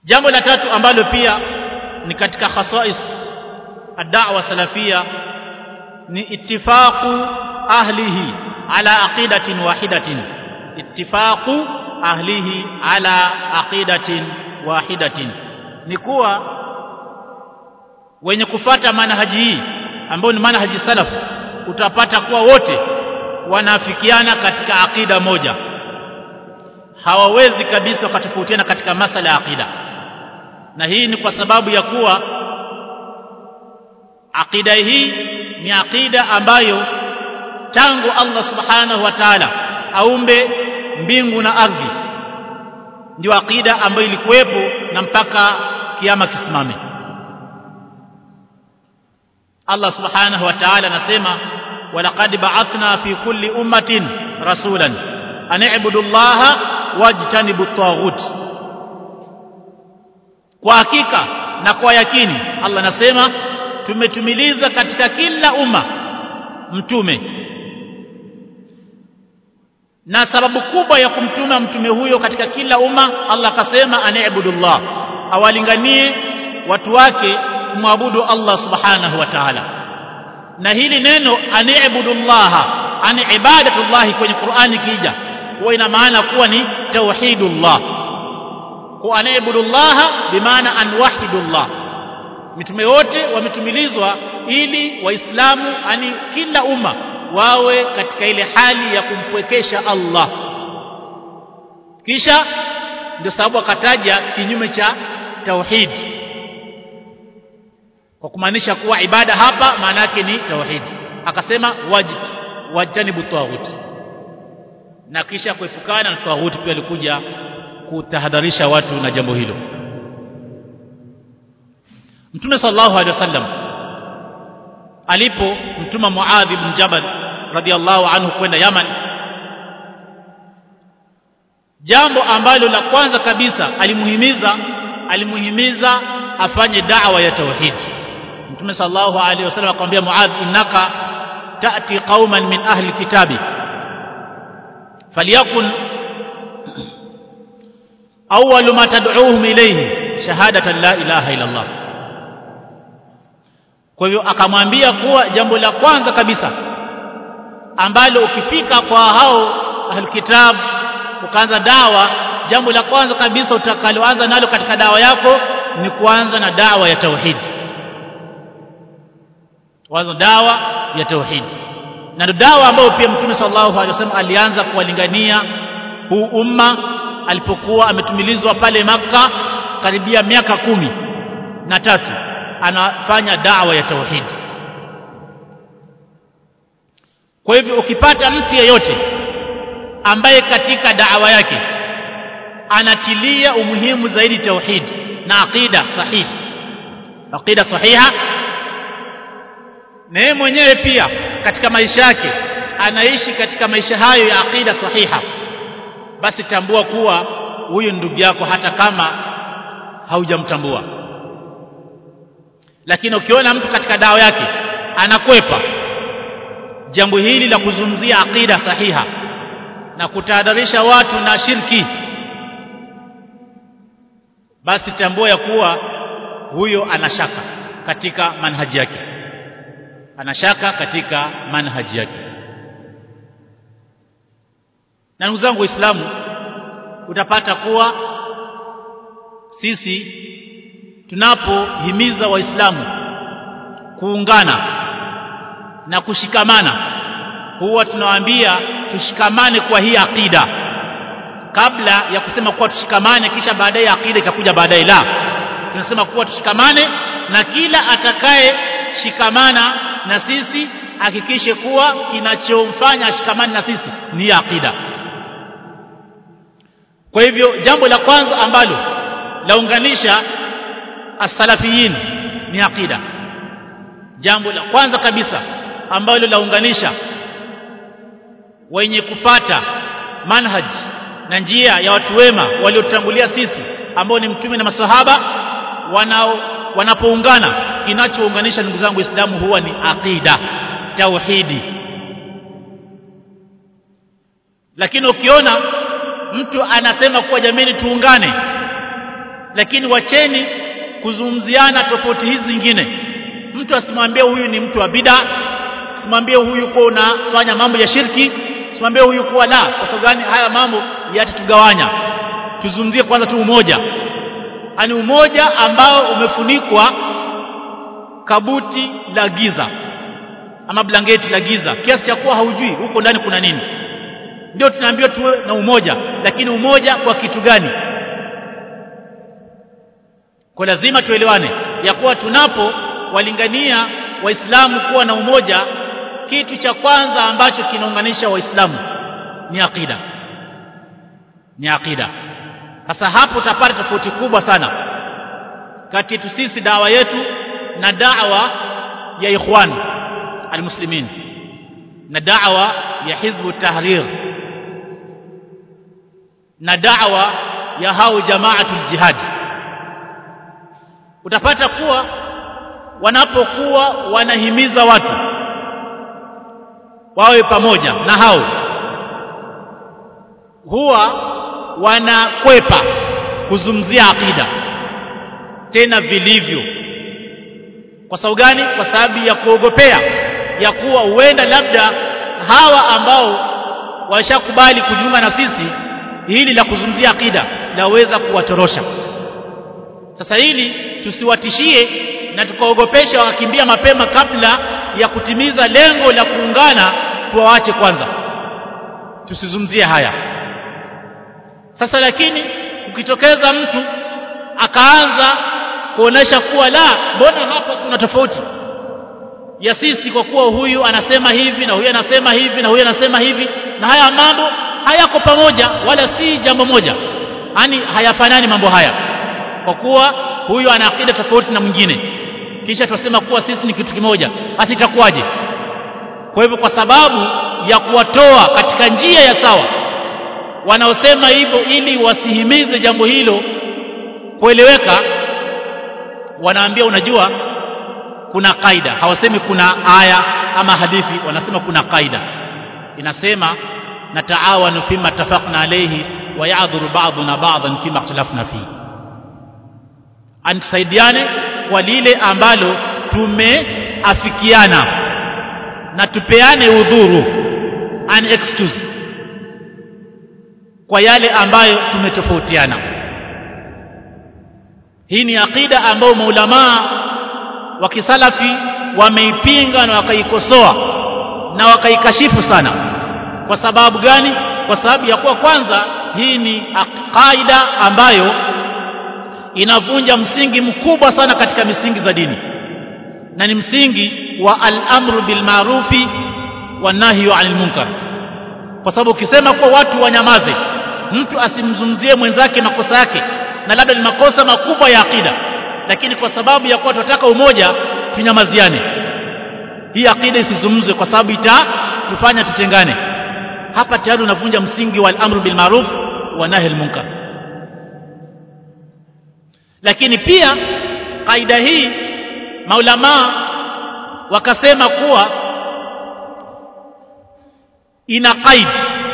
jambo la tatu ambalo pia ni katika khasais ad-da'wa salafia ni ittifaqu ahlihi ala aqidatin wahidatin ittifaqu ahlihi ala aqidatin wahidatin ni kuwa wenye kufata manhaji hii ambayo ni manhaji salaf utapata kuwa wote wanaafikiana katika aqida moja hawawezi kabisa wakatofautiana katika masala ya aqida na hii ni kwa sababu ya kuwa aqida hii ni aqida ambayo tangu Allah subhanahu wa ta'ala aumbe mbingu na ardhi ndio aqida ambayo ilikuwepo na mpaka kiama kisimame Allah subhanahu wa ta'ala anasema walaqad ba'athna fi kulli ummatin rasulan an i'budu allaha wajtanibu at-taghut kwa hakika na kwa yakini Allah anasema tumetumiliza katika kila umma mtume na sababu kubwa ya kumtuma mtume huyo katika kila umma Allah akasema ani'budullah awalinganie watu wake kumwabudu Allah subhanahu wa ta'ala na hili neno ani'budullah ani ibadatullah kwenye Qur'ani kija huwa ina maana kuwa ni tauhidullah kwa ani'budullah bimaana anwahidullah mitume wote wametumilizwa ili waislamu ani kila umma wawe katika ile hali ya kumpwekesha Allah kisha ndio sababu akataja kinyume cha tauhid kwa kumaanisha kuwa ibada hapa maana yake ni tauhid akasema wajid wajanibu tawhid na kisha kuepukana na tawhid pia alikuja kutahadharisha watu na jambo hilo Mtume sallallahu alaihi wasallam alipo mtuma Muadh ibn Jabal radhiallahu anhu kwenda Yaman jambo ambalo la kwanza kabisa alimuhimiza alimuhimiza afanye da'wa ya tauhid Mtume sallallahu alaihi wasallam akamwambia Muadh innaka ta'ti qauman min ahli kitabi falyakun awwalu ma tad'uuhum ilayhi shahadatan la ilaha illa Allah kwa hivyo akamwambia kuwa jambo la kwanza kabisa ambalo ukifika kwa hao alkitab ukaanza dawa jambo la kwanza kabisa utakaloanza nalo katika dawa yako ni kuanza na dawa ya tauhid kwanza dawa ya tauhid na ndio dawa ambayo pia mtume sallallahu alaihi wasallam alianza kuwalingania huu umma alipokuwa ametumilizwa pale maka karibia miaka kumi na tatu anafanya dawa ya tauhid kwa hivyo ukipata mtu yeyote ambaye katika dawa yake anatilia umuhimu zaidi tauhid na aqida sahihi aqida sahiha na yeye mwenyewe pia katika maisha yake anaishi katika maisha hayo ya aqida sahiha basi tambua kuwa huyu ndugu yako hata kama haujamtambua lakini ukiona mtu katika dawa yake anakwepa jambo hili la kuzungumzia aqida sahiha na kutahadharisha watu na shirki basi tambua ya kuwa huyo anashaka katika manhaji yake anashaka katika manhaji yake na ndugu zangu waislamu utapata kuwa sisi tunapohimiza waislamu kuungana na kushikamana huwa tunawaambia tushikamane kwa hii akida kabla ya kusema kuwa tushikamane kisha baadaye akida itakuja baadaye la tunasema kuwa tushikamane na kila atakaye shikamana na sisi hakikishe kuwa kinachomfanya ashikamane na sisi ni akida kwa hivyo jambo la kwanza ambalo launganisha as-salafiyin ni aqida jambo la kwanza kabisa ambalo launganisha wenye kufata manhaj na njia ya watu wema waliotangulia sisi ambao ni mtume na masahaba wanao wanapoungana kinachounganisha ndugu zangu waislamu huwa ni aqida tauhidi lakini ukiona mtu anasema kuwa jamani tuungane lakini wacheni kuzungumziana tofauti hizi zingine mtu asimwambie huyu ni mtu wa bid'a usimwambie huyu kwa unafanya mambo ya shirki usimwambie huyu kuwa la kwa sababu gani haya mambo yatatugawanya tuzungumzie kwanza tu umoja ani umoja ambao umefunikwa kabuti la giza ama blanketi la giza kiasi cha kuwa haujui huko ndani kuna nini ndio tunaambiwa tuwe na umoja lakini umoja kwa kitu gani kwa lazima tuelewane ya kuwa tunapo walingania waislamu kuwa na umoja kitu cha kwanza ambacho kinaunganisha waislamu ni akida ni akida sasa hapo utapata tofauti kubwa sana kati yetu sisi dawa yetu na dawa ya ikhwan almuslimin na dawa ya hizbu tahrir na dawa ya hao jamaatul jihad utapata kuwa wanapokuwa wanahimiza watu wawe pamoja na hao huwa wanakwepa kuzumzia akida tena vilivyo kwa sababu gani kwa sababu ya kuogopea ya kuwa huenda labda hawa ambao washakubali kujiunga na sisi hili la kuzungumzia akida laweza kuwatorosha sasa hili tusiwatishie na tukaogopesha wakakimbia mapema kabla ya kutimiza lengo la kuungana tuwaache kwanza tusizungumzie haya sasa lakini ukitokeza mtu akaanza kuonesha kuwa la mbona hapa kuna tofauti ya sisi kwa kuwa huyu anasema hivi na huyu anasema hivi na huyu anasema hivi na haya mambo hayako pamoja wala si jambo moja yani hayafanani mambo haya kwa kuwa huyu ana akida tofauti na mwingine kisha tunasema kuwa sisi ni kitu kimoja basi itakuwaje kwa hivyo kwa sababu ya kuwatoa katika njia ya sawa wanaosema hivyo ili wasihimize jambo hilo kueleweka wanaambia unajua kuna kaida hawasemi kuna aya ama hadithi wanasema kuna kaida inasema nataawanu fima tafaqna alayhi wa ya'dhuru ba'duna ba'dan fima ikhtalafna fihi antusaidiane kwa lile ambalo tumeafikiana na tupeane udhuru an excuse kwa yale ambayo tumetofautiana hii ni akida ambayo maulamaa wa kisalafi wameipinga na wakaikosoa na wakaikashifu sana kwa sababu gani kwa sababu ya kuwa kwanza hii ni kaida ambayo inavunja msingi mkubwa sana katika misingi za dini na ni msingi wa al-amru bil ma'rufi wa nahyu 'anil munkar kwa sababu ukisema kuwa watu wanyamaze mtu asimzungumzie mwenzake makosa yake na labda ni makosa makubwa ya akida lakini kwa sababu ya kuwa tunataka umoja tunyamaziane hii akida isizungumzwe kwa sababu itatufanya tutengane hapa tayari unavunja msingi wa al-amru bil ma'ruf wa nahy al-munkar lakini pia kaida hii maulamaa wakasema kuwa ina qaid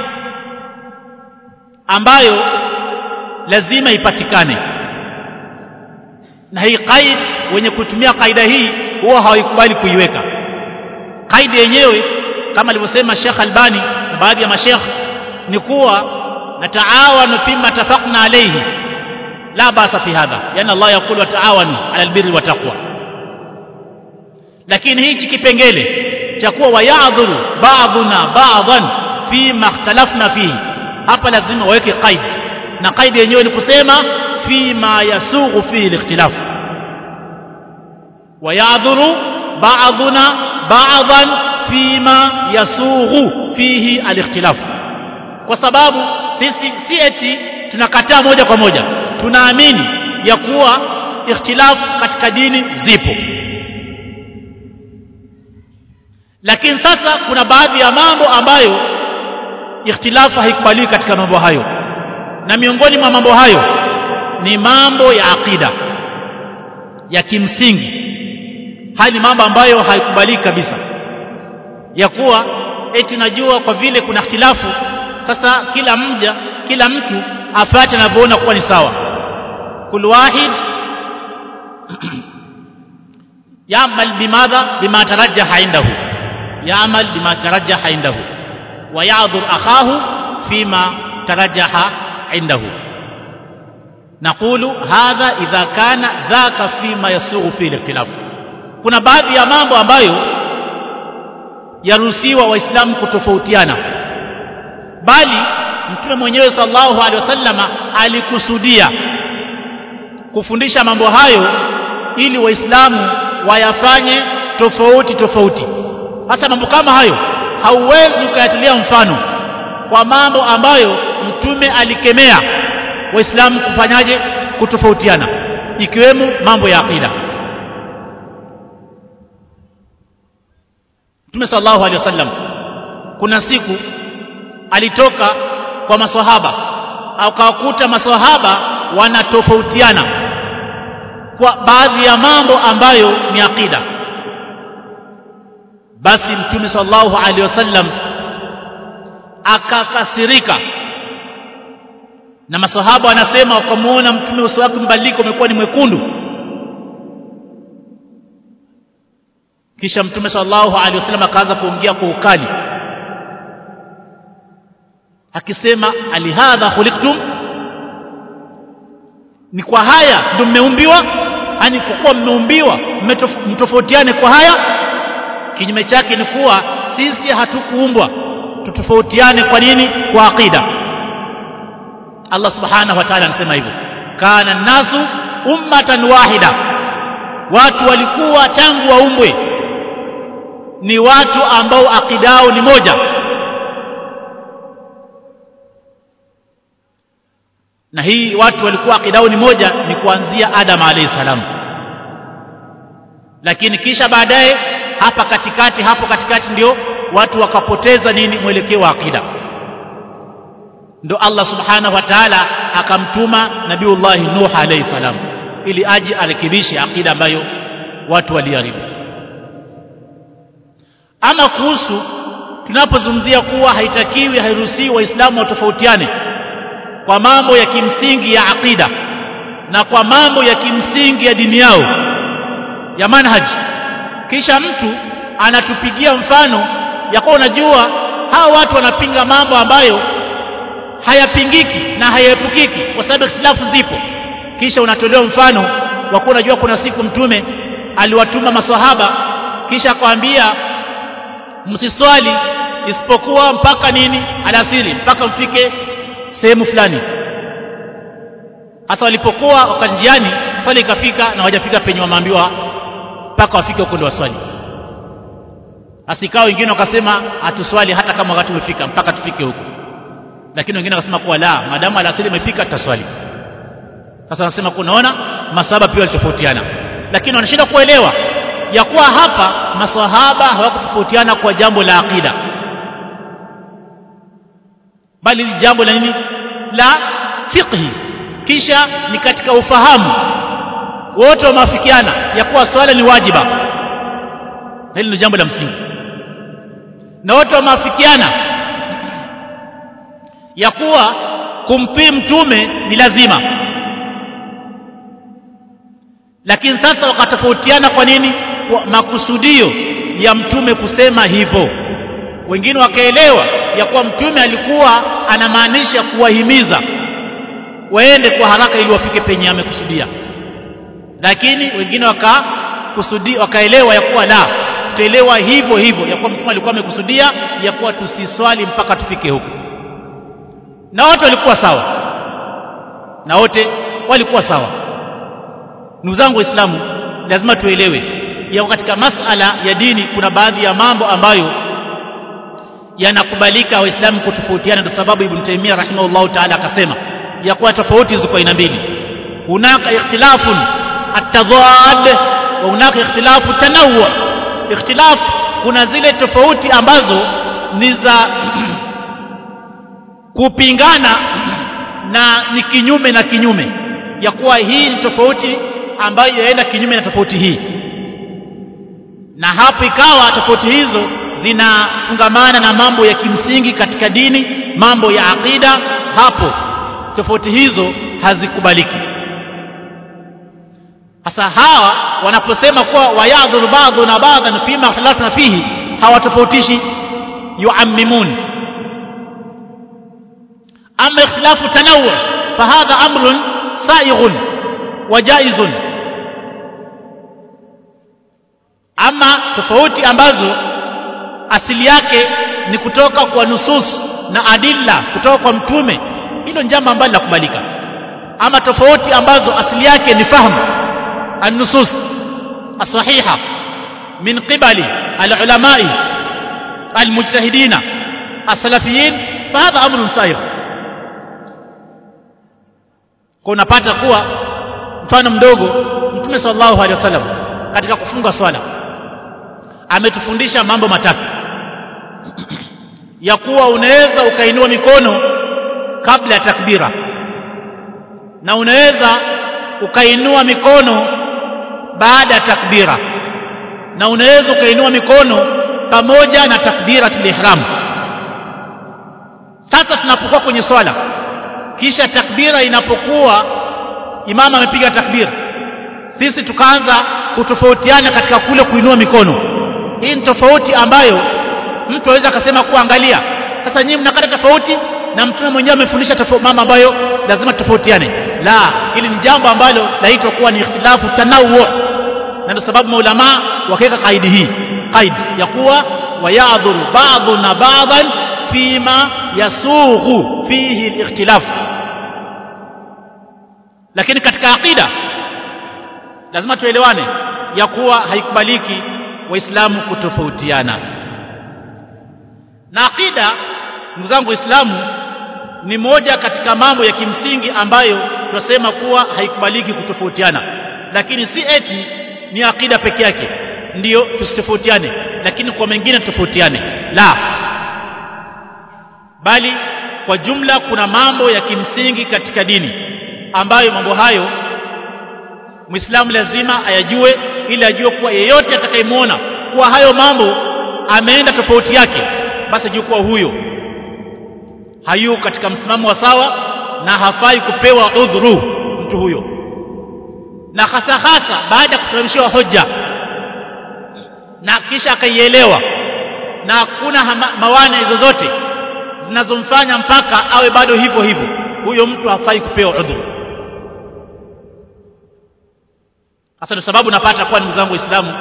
ambayo lazima ipatikane na hii qaid wenye kutumia kaida hii huwa hawaikubali kuiweka kaida yenyewe kama alivyosema Sheikh Albani na baadhi ya mashekh ni kuwa nataawanu fima tafaqna alayhi la basa fi hadha yani Allah yakulu wataawanu ala albirri wa taqwa lakini hichi kipengele cha kuwa wayadhuru ba'duna ba'dhan fima ikhtalafna fihi hapa lazima waweke qaid na qaid yenyewe ni kusema fima yasughu fihi al-ikhtilaf wayadhuru ba'duna ba'dhan fima yasughu fihi al-ikhtilaf kwa sababu sisi si eti tunakataa moja kwa moja tunaamini ya kuwa ikhtilaf katika dini zipo lakini sasa kuna baadhi ya mambo ambayo ikhtilafu haikubaliwi katika mambo hayo na miongoni mwa mambo hayo ni mambo ya akida ya kimsingi haya ni mambo ambayo haikubaliki kabisa ya kuwa eti najua kwa vile kuna ikhtilafu sasa kila mja kila mtu afate anavyoona kuwa ni sawa كل واحد يعمل بماذا بما ترجح عنده يعمل بما ترجح عنده ويعذر أخاه فيما ترجح عنده نقول هذا إذا كان ذاك فيما يسوغ فيه الاختلاف kuna baadhi ya mambo ambayo yaruhusiwa waislamu kutofautiana bali mtume mwenyewe sallallahu alaihi wasallama alikusudia kufundisha mambo hayo ili waislamu wayafanye tofauti tofauti hasa mambo kama hayo hauwezi ukayatilia mfano kwa mambo ambayo mtume alikemea waislamu kufanyaje kutofautiana ikiwemo mambo ya aqida mtume sallallahu alaihi wasallam kuna siku alitoka kwa maswahaba akawakuta maswahaba wanatofautiana kwa baadhi ya mambo ambayo ni aqida basi mtume sallallahu alaihi wasallam akakasirika na maswahaba wanasema wakamuona mtume uso wake mbadilika umekuwa ni mwekundu kisha mtume sallallahu alaihi wasallam akaanza kuongea kwa ukali akisema alihadha khuliqtum ni kwa haya ndio mmeumbiwa yani kwa kuwa mmeumbiwa mtofautiane kwa haya kinyume chake ni kuwa sisi hatukuumbwa tutofautiane kwa nini kwa aqida Allah subhanahu wa ta'ala anasema hivyo kana nasu ummatan wahida watu walikuwa tangu waumbwe ni watu ambao akidao ni moja na hii watu walikuwa akidao ni moja ni kuanzia Adam alayhi salam lakini kisha baadaye hapa katikati hapo katikati ndio watu wakapoteza nini mwelekeo wa akida ndo Allah subhanahu wa ta'ala akamtuma nabiullah Nuh alayhi salam ili aje arekebishe akida ambayo watu waliharibu ama kuhusu tunapozungumzia kuwa haitakiwi hairuhusiwi waislamu watofautiane kwa mambo ya kimsingi ya aqida na kwa mambo ya kimsingi ya dini yao ya manhaji kisha mtu anatupigia mfano ya kuwa unajua hawa watu wanapinga mambo ambayo hayapingiki na hayaepukiki kwa sababu ikhtilafu zipo kisha unatolewa mfano wa kuwa unajua kuna siku mtume aliwatuma maswahaba kisha akwambia msiswali isipokuwa mpaka nini alasiri mpaka mfike sehemu fulani hasa walipokuwa wakanjiani swali ikafika na wajafika penye wameambiwa mpaka wafike huko ndio waswali asikao wengine wakasema hatuswali hata kama wakati umefika mpaka tufike huko lakini wengine wakasema kuwa la maadamu alasiri imefika tutaswali sasa wanasema kunaona masahaba pia walitofautiana lakini wanashinda kuelewa ya kuwa hapa maswahaba hawakutofautiana kwa jambo la aqida bali ni jambo la nini la fiqhi kisha ni katika ufahamu wote wameafikiana ya kuwa swala ni wajiba hili ni jambo la msingi na wote wameafikiana ya kuwa kumtii mtume ni lazima lakini sasa wakatofautiana kwa nini kwa makusudio ya mtume kusema hivyo wengine wakaelewa ya kuwa mtume alikuwa anamaanisha kuwahimiza waende kwa haraka ili wafike penye amekusudia lakini wengine wakakusudia wakaelewa ya kuwa la tutaelewa hivyo hivyo ya kuwa mtume alikuwa amekusudia ya kuwa tusiswali mpaka tufike huko na wote walikuwa sawa na wote walikuwa sawa ndugu zangu waislamu lazima tuelewe ya katika masala ya dini kuna baadhi ya mambo ambayo yanakubalika waislamu kutofautiana ndio sababu ibn taimia rahimahullahu taala akasema ya kuwa tofauti ziko aina mbili hunaka ikhtilafun atadad wa hunaka ikhtilafu tanawu ikhtilaf kuna zile tofauti ambazo ni za kupingana na ni kinyume na kinyume ya kuwa hii ni tofauti ambayo yaenda kinyume na tofauti hii na hapo ikawa tofauti hizo zinafungamana na mambo ya kimsingi katika dini mambo ya aqida hapo tofauti hizo hazikubaliki sasa hawa wanaposema kuwa wayadhuru ba'dhuna ba'dhan fima ikhtalafna fihi hawatofautishi yuammimun ama ikhtilafu tanawu fahadha amrun saighun wa jaizun ama tofauti ambazo asili yake ni kutoka kwa nusus na adilla kutoka kwa mtume hilo ni jambo ambalo linakubalika ama tofauti ambazo asili yake ni fahamu النصوص الصحيحة من قبل العلماء المجتهدين السلفيين فهذا أمر سائر kunapata kuwa mfano mdogo mtume sallallahu alaihi wasallam katika kufunga swala ametufundisha mambo matatu ya kuwa unaweza ukainua mikono kabla ya takbira na unaweza ukainua mikono baada ya takbira na unaweza ukainua mikono pamoja na takbiratul ihram sasa tunapokuwa kwenye swala kisha takbira inapokuwa imama amepiga takbira sisi tukaanza kutofautiana katika kule kuinua mikono hii ni tofauti ambayo mtu aweza akasema kuwa angalia sasa nyinyi mnakata tofauti na mtume mwenyewe amefundisha mambo ambayo lazima tofautiane la hili ni jambo ambalo laitwa kuwa ni ikhtilafu tanawu na ndio sababu maulama wakaweka kaidi hii qaid ya kuwa wayadhuru ba'dhuna ba'dhan fima yasughu fihi al-ikhtilaf lakini katika aqida lazima tuelewane ya kuwa haikubaliki waislamu kutofautiana na aqida ndugu zangu waislamu ni moja katika mambo ya kimsingi ambayo tunasema kuwa haikubaliki kutofautiana lakini si eti ni akida peke yake ndiyo tusitofautiane lakini kwa mengine tofautiane la bali kwa jumla kuna mambo ya kimsingi katika dini ambayo mambo hayo Muislamu lazima ayajue ili ajue kuwa yeyote atakayemwona kuwa hayo mambo ameenda tofauti yake basi ajue kuwa huyo hayu katika msimamo wa sawa na hafai kupewa udhuru mtu huyo na hasa hasa baada ya kusimamishiwa hoja na kisha akaielewa na hakuna mawane zozote zinazomfanya mpaka awe bado hivyo hivyo huyo mtu hafai kupewa udhuru hasa ndio sababu napata kwa ndugu zangu waislamu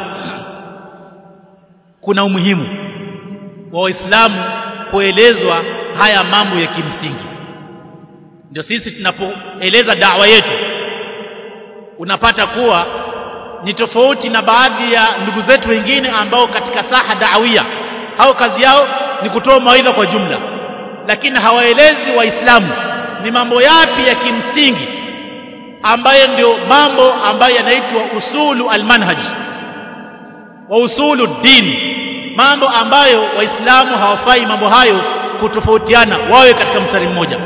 kuna umuhimu wa waislamu kuelezwa haya mambo ya kimsingi ndio sisi tunapoeleza dawa yetu unapata kuwa ni tofauti na baadhi ya ndugu zetu wengine ambao katika saha dawia au kazi yao ni kutoa mawaidha kwa jumla lakini hawaelezi waislamu ni mambo yapi ya kimsingi ambayo ndio mambo ambayo yanaitwa usulu almanhaj wa usulu dini mambo ambayo waislamu hawafai mambo hayo kutofautiana wawe katika mstari mmoja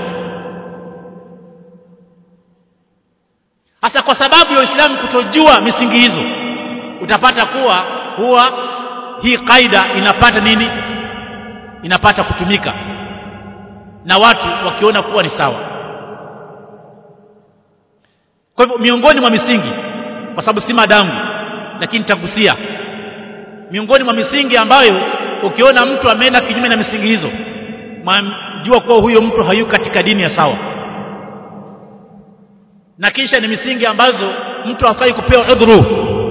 hasa kwa sababu ya Uislamu kutojua misingi hizo utapata kuwa huwa hii kaida inapata nini inapata kutumika na watu wakiona kuwa ni sawa kwa hivyo miongoni mwa misingi kwa sababu si madamu lakini nitagusia miongoni mwa misingi ambayo ukiona mtu ameenda kinyume na misingi hizo jua kuwa huyo mtu hayu katika dini ya sawa na kisha ni misingi ambazo mtu hafai kupewa udhuru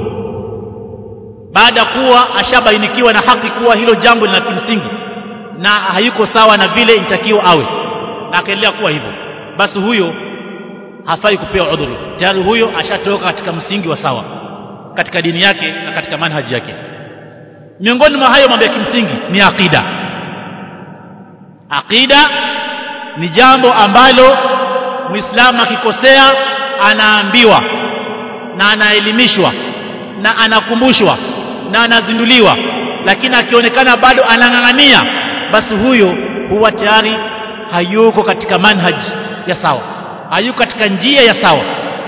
baada kuwa ashabainikiwa na haki kuwa hilo jambo lina kimsingi na hayuko sawa na vile inatakiwa awe na akaendelea kuwa hivyo basi huyo hafai kupewa udhuru tayari huyo ashatoka katika msingi wa sawa katika dini yake na katika manhaji yake miongoni mwa hayo mambo ya kimsingi ni aqida aqida ni jambo ambalo muislamu akikosea anaambiwa na anaelimishwa na anakumbushwa na anazinduliwa lakini akionekana bado anang'ang'ania basi huyo huwa tayari hayuko katika manhaji ya sawa hayuko katika njia ya sawa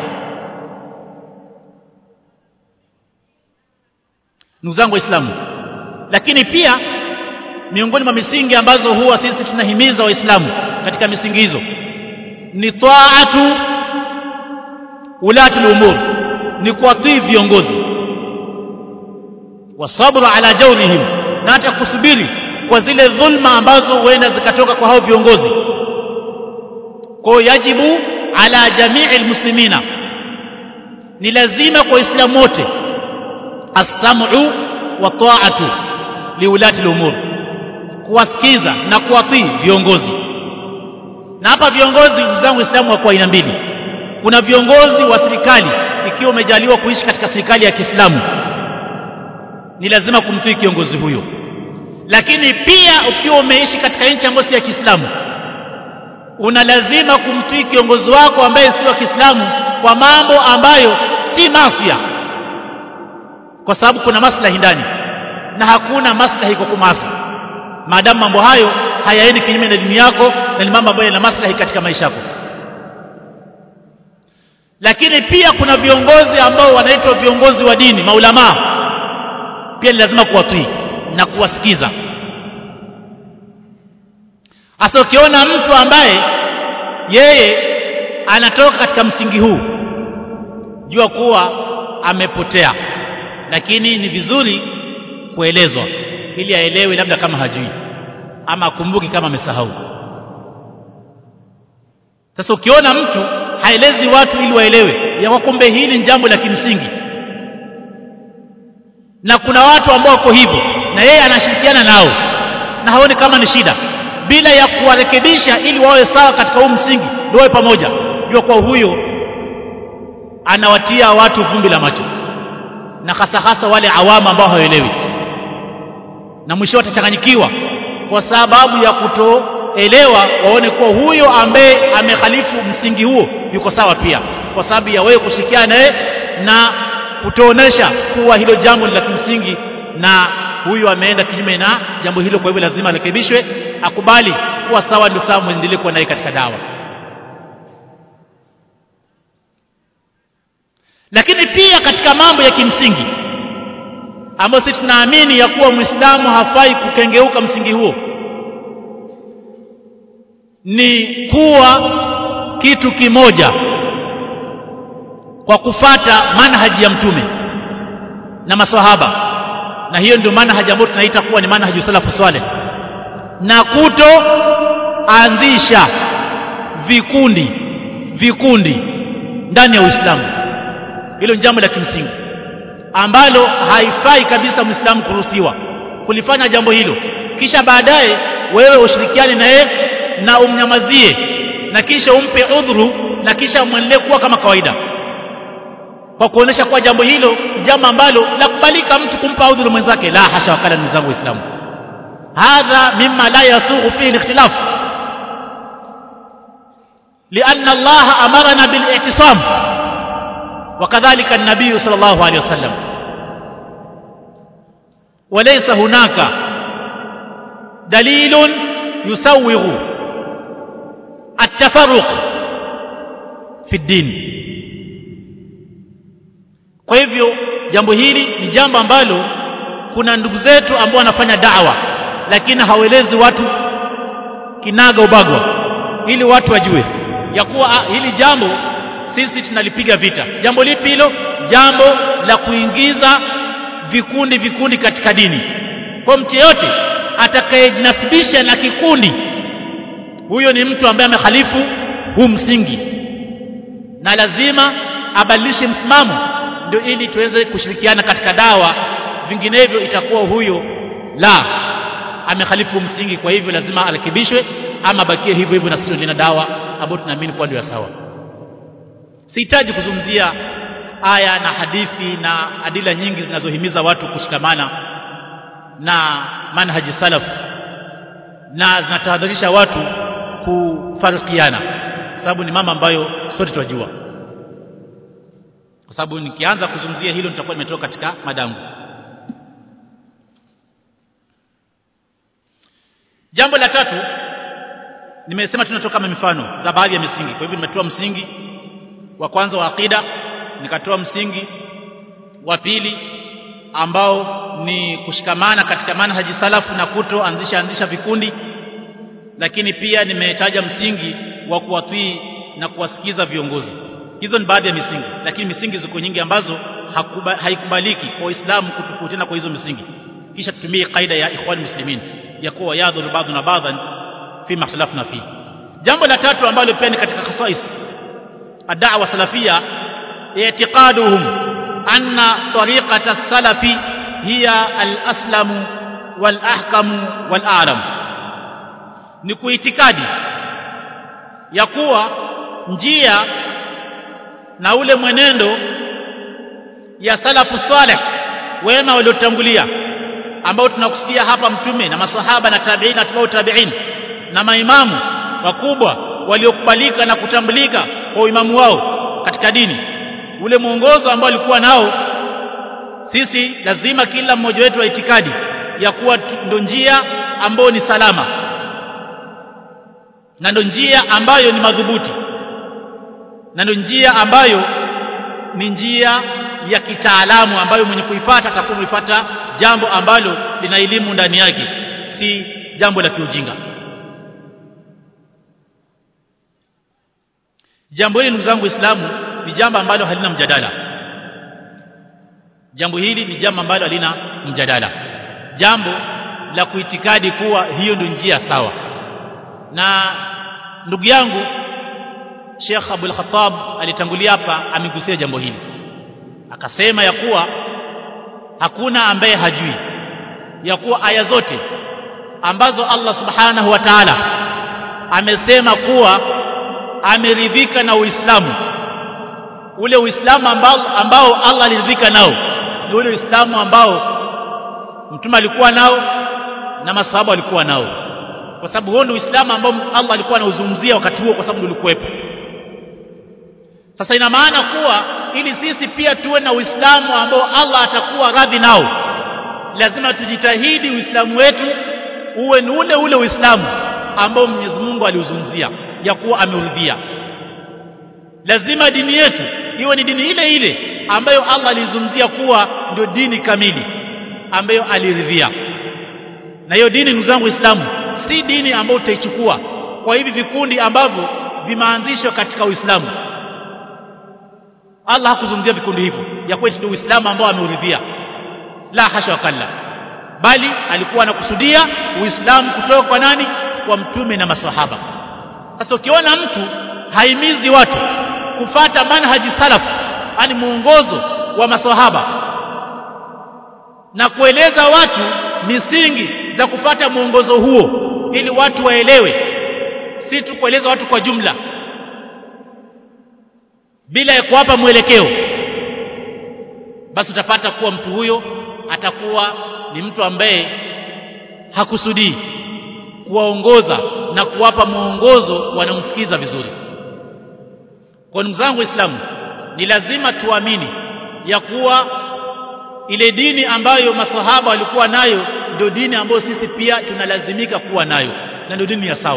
ndugu zangu waislamu lakini pia miongoni mwa misingi ambazo huwa sisi tunahimiza waislamu katika misingi hizo ni taatu ulati umur ni kuwatii viongozi wasabru ala jawrihim na hata kusubiri kwa zile dhulma ambazo huenda zikatoka kwa hao viongozi kwa yajibu ala jamii almuslimina ni lazima kwa waislamu wote as-sam'u wa ta'atu liulati al-umur kuwasikiza na kuwatii viongozi na hapa viongozi ndugu zangu waislamu wako aina mbili kuna viongozi wa serikali ikiwa umejaliwa kuishi katika serikali ya Kiislamu ni lazima kumtii kiongozi huyo lakini pia ukiwa umeishi katika nchi ambayo si ya Kiislamu una lazima kumtii kiongozi wako ambaye si wa Kiislamu kwa mambo ambayo si masia kwa sababu kuna maslahi ndani na hakuna maslahi kwa kumasi maadamu mambo hayo hayaendi kinyume na dini yako na ni mambo ambayo yana maslahi katika maisha yako lakini pia kuna viongozi ambao wanaitwa viongozi wa dini maulamaa pia ni lazima kuwatii na kuwasikiza hasa ukiona mtu ambaye yeye anatoka katika msingi huu jua kuwa amepotea lakini ni vizuri kuelezwa ili aelewe labda kama hajui ama akumbuki kama amesahau sasa ukiona mtu haelezi watu ili waelewe ya kumbe hili ni jambo la kimsingi na kuna watu ambao wako hivyo na yeye anashirikiana nao na haoni kama ni shida bila ya kuwarekebisha ili wawe sawa katika huu msingi ndio wawe pamoja jua kwa huyo anawatia watu vumbi la macho na hasa hasa wale awama ambao hawaelewi na mwisho watachanganyikiwa kwa sababu ya kutoelewa waone kuwa huyo ambaye amekhalifu msingi huo yuko sawa pia kwa sababu ya wewe kushirikiana naye na kutoonesha kuwa hilo jambo ni la kimsingi na huyu ameenda kinyume na jambo hilo kwa hivyo lazima arekebishwe akubali kuwa sawa ndio sawa muendelee kuwa naye katika dawa lakini pia katika mambo ya kimsingi ambayo sisi tunaamini ya kuwa Muislamu hafai kukengeuka msingi huo ni kuwa kitu kimoja kwa kufata manhaji ya mtume na maswahaba na hiyo ndio manhaji ambayo tunaita kuwa ni manhaji salafu swaleh na kutoanzisha vikundi vikundi ndani ya Uislamu hilo ni jambo la kimsingi ambalo haifai kabisa Muislamu kuruhusiwa kulifanya jambo hilo kisha baadaye wewe ushirikiane na yeye na umnyamazie na kisha umpe udhuru na kisha mwendelee kuwa kama kawaida kwa kuonesha kuwa jambo hilo ni jambo ambalo la kubalika mtu kumpa udhuru mwenzake la hasha wakala ndugu zangu waislamu hadha mimma la yasughu fihi al-ikhtilaf لأن الله أمرنا بالاعتصام وكذلك النبي صلى الله عليه وسلم وليس هناك دليل يسوغ التفرق في الدين kwa hivyo jambo hili ni jambo ambalo kuna ndugu zetu ambao wanafanya dawa lakini hawelezi watu kinaga ubagwa ili watu wajue ya kuwa ah, hili jambo sisi tunalipiga vita jambo lipi hilo jambo la kuingiza vikundi vikundi katika dini kwa mtu yeyote atakayejinasibisha na kikundi huyo ni mtu ambaye amekhalifu huu msingi na lazima abadilishe msimamo ndio ili tuweze kushirikiana katika dawa vinginevyo itakuwa huyo la amekhalifu msingi kwa hivyo lazima arekebishwe ama bakie hivyo hivyo na sisi ndio dawa ambayo tunaamini kuwa ndio sawa sihitaji kuzungumzia aya na hadithi na adila nyingi zinazohimiza watu kushikamana na manhaji salaf na zinatahadharisha watu kufarikiana sababu ni mama ambayo sote tunajua kwa sababu nikianza kuzungumzia hilo nitakuwa nimetoka katika madangu jambo la tatu nimesema tunatoka kama mifano za baadhi ya misingi kwa hivyo nimetoa msingi wa kwanza wa akida nikatoa msingi wa pili ambao ni kushikamana katika manhaji salafu na kutoanzisha anzisha vikundi lakini pia nimetaja msingi wa kuwatii na kuwasikiza viongozi hizo ni baadhi ya misingi lakini misingi ziko nyingi ambazo haikubaliki kwa Uislamu kutofautiana kwa hizo misingi kisha tutumie kaida ya ikhwan muslimin ya kuwa yadhuru ba'duna ba'dhan fi makhtalafna fi jambo la tatu ambalo pia ni katika khasais ad-da'wa salafia i'tiqaduhum anna tariqata as-salafi hiya al-aslamu wal-ahkamu wal-a'lam ni kuitikadi ya kuwa njia na ule mwenendo ya salafu saleh wema waliotangulia ambao tunakusikia hapa mtume na masahaba na tabi'in na tabi'u tabi'in na maimamu wakubwa waliokubalika na kutambulika kwa imamu wao katika dini ule mwongozo ambao alikuwa nao sisi lazima kila mmoja wetu wa itikadi ya kuwa ndo njia ambayo ni salama na ndo njia ambayo ni madhubuti na ndo njia ambayo ni njia ya kitaalamu ambayo mwenye kuifuata atakuwa amefuata jambo ambalo lina elimu ndani yake si jambo la kiujinga jambo hili ndugu zangu waislamu ni jambo ambalo halina mjadala jambo hili ni jambo ambalo halina mjadala jambo la kuitikadi kuwa hiyo ndio njia sawa na ndugu yangu Sheikh Abdul Khattab alitangulia hapa amegusia jambo hili akasema ya kuwa hakuna ambaye hajui ya kuwa aya zote ambazo Allah subhanahu wa ta'ala amesema kuwa ameridhika na Uislamu ule Uislamu ambao, ambao Allah aliridhika nao ni ule Uislamu ambao mtume alikuwa nao na masahaba walikuwa nao kwa sababu huo ndio Uislamu ambao Allah alikuwa anauzungumzia wakati huo kwa sababu ulikuwepo sasa ina maana kuwa ili sisi pia tuwe na Uislamu ambao Allah atakuwa radhi nao lazima tujitahidi Uislamu wetu uwe ni ule ule Uislamu ambao Mwenyezi Mungu aliuzungumzia ya kuwa ameuridhia lazima dini yetu iwe ni dini ile ile ambayo Allah alizungumzia kuwa ndio dini kamili ambayo aliridhia na hiyo dini ndugu zangu Uislamu si dini ambayo utaichukua kwa hivi vikundi ambavyo vimeanzishwa katika Uislamu Allah hakuzungumzia vikundi hivyo ya kwetu ndio Uislamu ambao ameuridhia la hasha wakalla bali alikuwa anakusudia Uislamu kutoka kwa nani kwa mtume na maswahaba sasa ukiona mtu haimizi watu kufata manhaji salaf yani muongozo wa maswahaba na kueleza watu misingi za kufata muongozo huo ili watu waelewe si tu kueleza watu kwa jumla bila ya kuwapa mwelekeo basi utapata kuwa mtu huyo atakuwa ni mtu ambaye hakusudii kuwaongoza na kuwapa mwongozo wanaomsikiza vizuri kwa ndugu zangu waislamu ni lazima tuamini ya kuwa ile dini ambayo masahaba walikuwa nayo ndio dini ambayo sisi pia tunalazimika kuwa nayo na ndio dini ya sawa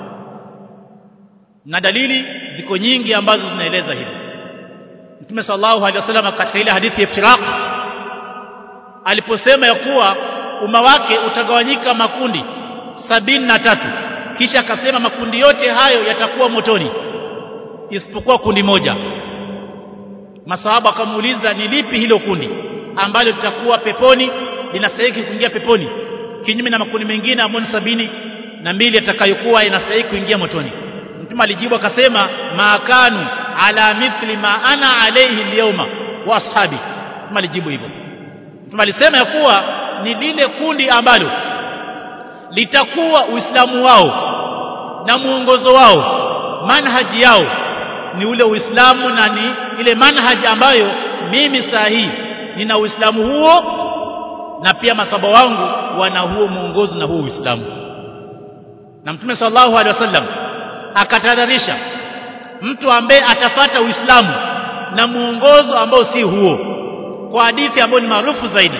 na dalili ziko nyingi ambazo zinaeleza hili Mtume sallallahu alaihi wasallam katika ile hadithi ya iftiraq aliposema ya kuwa umma wake utagawanyika makundi sabini na tatu kisha akasema makundi yote hayo yatakuwa motoni isipokuwa kundi moja masahaba akamuuliza ni lipi hilo kundi ambalo litakuwa peponi linastahili kuingia peponi kinyume na makundi mengine ambayo ni sabini na mbili yatakayokuwa yanastahili kuingia motoni mtume alijibu akasema maakanu ala mithli ma ana alayhi alyawma wa ashabi mtume alijibu hivyo mtume alisema ya kuwa ni lile kundi ambalo litakuwa uislamu wao na muongozo wao manhaji yao ni ule uislamu na ni ile manhaji ambayo mimi saa hii nina uislamu huo na pia masaba wangu wana huo muongozo na huo uislamu na mtume sallallahu alaihi wasallam akatadharisha mtu ambaye atafata uislamu na muongozo ambao si huo kwa hadithi ambayo ni maarufu zaidi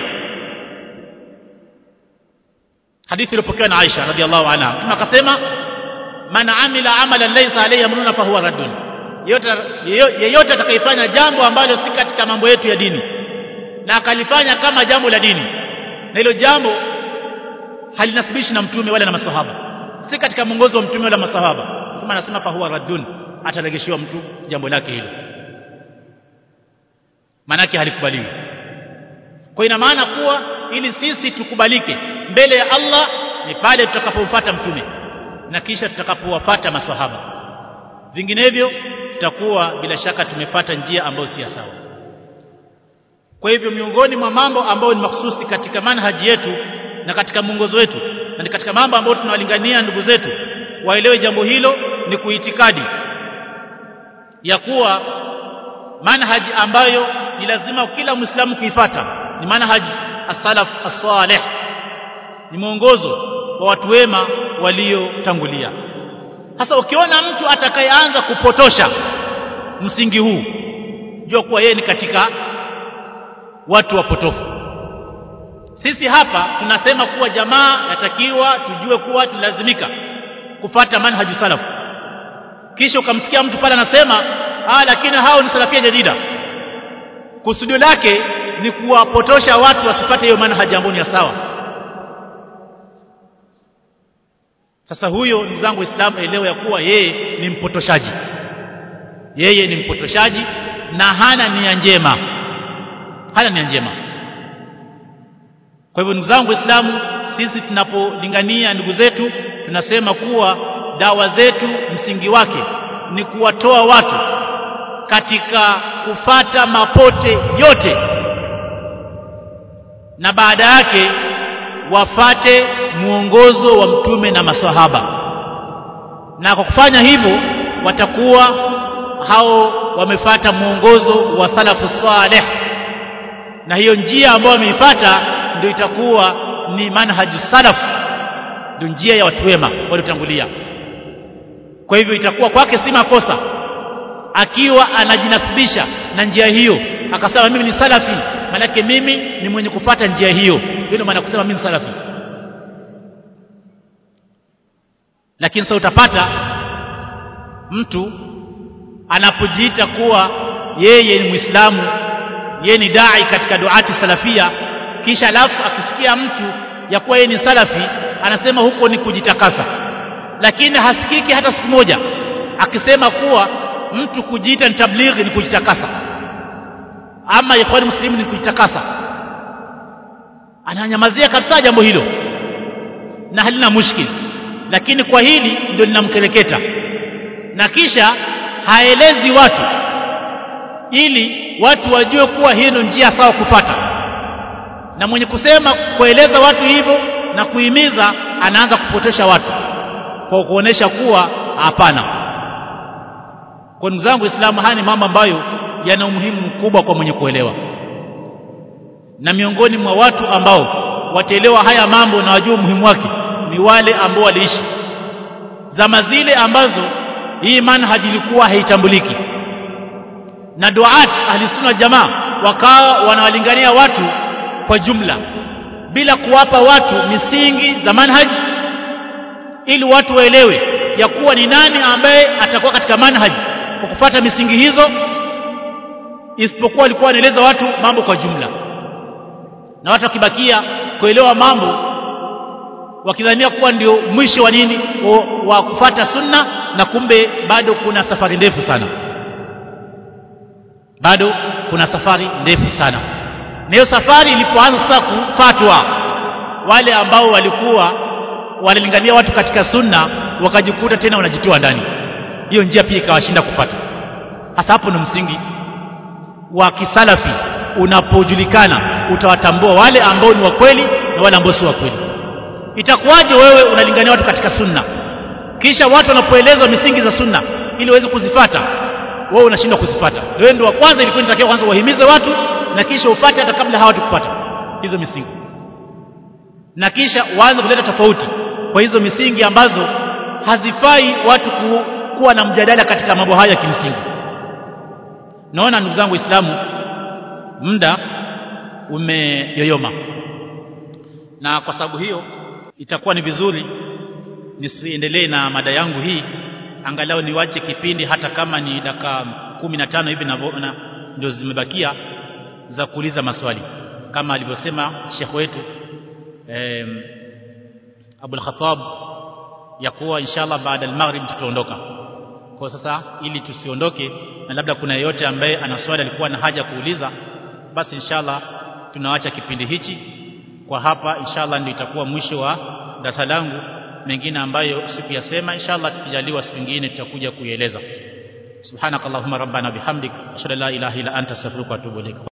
hadithi iliyopokewa na Aisha radhiallahu anha mtume akasema man amila amalan laysa alayhi amruna fahuwa raddun yeyote atakayefanya jambo ambalo si katika mambo yetu ya dini na akalifanya kama jambo la dini na hilo jambo halinasibishi na mtume wala na maswahaba si katika mwongozo wa mtume wala maswahaba mtume anasema fahuwa raddun ataregeshiwa mtu jambo lake hilo manake halikubaliwi kwa ina maana kuwa ili sisi tukubalike mbele ya Allah ni pale tutakapomfuata mtume na kisha tutakapowafuata maswahaba vinginevyo tutakuwa bila shaka tumepata njia ambayo si sawa kwa hivyo miongoni mwa mambo ambayo ni mahsusi katika manhaji yetu na katika mwongozo wetu na ni katika mambo ambayo tunawalingania ndugu zetu waelewe jambo hilo ni kuitikadi ya kuwa manhaji ambayo ni lazima kila muislamu kuifata ni manhaji as-salaf as-salih ni mwongozo wa watu wema waliotangulia sasa ukiona mtu atakayeanza kupotosha msingi huu jua kuwa yeye ni katika watu wapotofu sisi hapa tunasema kuwa jamaa yatakiwa tujue kuwa tunalazimika kufata manhaju salaf kisha ukamsikia mtu pale anasema ah lakini hao ni salafia jadida kusudio lake ni kuwapotosha watu wasipate hiyo manhaji ambayo ni ya sawa sasa huyo ndugu zangu waislamu elewa ya kuwa yeye ni mpotoshaji yeye ni mpotoshaji na hana nia njema hana nia njema kwa hivyo ndugu zangu waislamu sisi tunapolingania ndugu zetu tunasema kuwa dawa zetu msingi wake ni kuwatoa watu katika kufata mapote yote na baada yake wafate muongozo wa mtume na maswahaba na kwa kufanya hivyo watakuwa hao wamefata muongozo wa salafu saleh na hiyo njia ambayo wameifuata ndio itakuwa ni manhaju salaf ndio njia ya watu wema waliotangulia kwa hivyo itakuwa kwake si makosa akiwa anajinasibisha na njia hiyo akasema mimi ni salafi manake mimi ni mwenye kufata njia hiyo ndio maana kusema mimi ni salafi lakini sasa utapata mtu anapojiita kuwa yeye ni muislamu yeye ni dai katika duati salafia kisha alafu akisikia mtu ya kuwa yeye ni salafi anasema huko ni kujitakasa lakini hasikiki hata siku moja akisema kuwa mtu kujiita ni tablighi ni kujitakasa ama ikhwani muslimu ni kujitakasa ananyamazia kabisa jambo hilo na halina mushkil lakini kwa hili ndio linamkereketa na kisha haelezi watu ili watu wajue kuwa hii ndio njia sawa kufata na mwenye kusema kueleza watu hivyo na kuhimiza anaanza kupotosha watu kwa kuonesha kuwa hapana kwa ndugu zangu Waislamu haya ni mambo ambayo yana umuhimu mkubwa kwa mwenye kuelewa na miongoni mwa watu ambao wataelewa haya mambo na wajua umuhimu wake ni wale ambao waliishi zama zile ambazo hii manhaji ilikuwa haitambuliki na duat ahlisunna jamaa wakawa wanawalingania watu kwa jumla bila kuwapa watu misingi za manhaji ili watu waelewe ya kuwa ni nani ambaye atakuwa katika manhaji kwa kufuata misingi hizo isipokuwa walikuwa wanaeleza watu mambo kwa jumla na watu wakibakia kuelewa mambo wakidhania kuwa ndio mwisho wa nini wa, wa kufata sunna na kumbe bado kuna safari ndefu sana bado kuna safari ndefu sana na hiyo safari ilipoanza sasa kufatwa wale ambao walikuwa wanalingania watu katika sunna wakajikuta tena wanajitoa ndani hiyo njia pia ikawashinda kupata hasa hapo ni msingi wa kisalafi unapojulikana utawatambua wale ambao ni wa kweli na wale ambao si wa kweli itakuwaje wewe unalingania watu katika sunna kisha watu wanapoelezwa misingi za sunna ili waweze kuzifata wewe unashindwa kuzifata wewe ndio wa kwanza ilikuwa inatakiwa kwanza wahimize watu na kisha ufate hata kabla hawa kupata hizo misingi na kisha waanze kuleta tofauti kwa hizo misingi ambazo hazifai watu ku, kuwa na mjadala katika mambo haya ya kimsingi naona ndugu zangu waislamu muda umeyoyoma na kwa sababu hiyo itakuwa ni vizuri nisiendelee na mada yangu hii angalau niwache kipindi hata kama ni dakika kumi na tano hivi na ndio zimebakia za kuuliza maswali kama alivyosema shekh wetu eh, Abul Khattab ya kuwa inshallah baada al-maghrib tutaondoka kwa sasa ili tusiondoke na labda kuna yeyote ambaye ana swali alikuwa na haja kuuliza basi inshallah tunawacha kipindi hichi kwa hapa inshallah ndio itakuwa mwisho wa darasa langu mengine ambayo sikuyasema inshallah tukijaliwa siku nyingine tutakuja kuieleza subhanakallahumma rabbana bihamdik ashhadu an la ilaha illa anta astaghfiruka wa atubu ilaik